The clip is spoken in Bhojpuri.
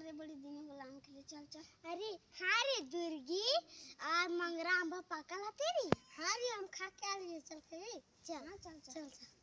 रे बड़ी दिन होला आम के लिए चल चल अरे हाँ रे दुर्गी आ मंगरा आंबा पकल है तेरी हाँ रे हम खा के आ रही चल के चल हाँ चल चल चल चल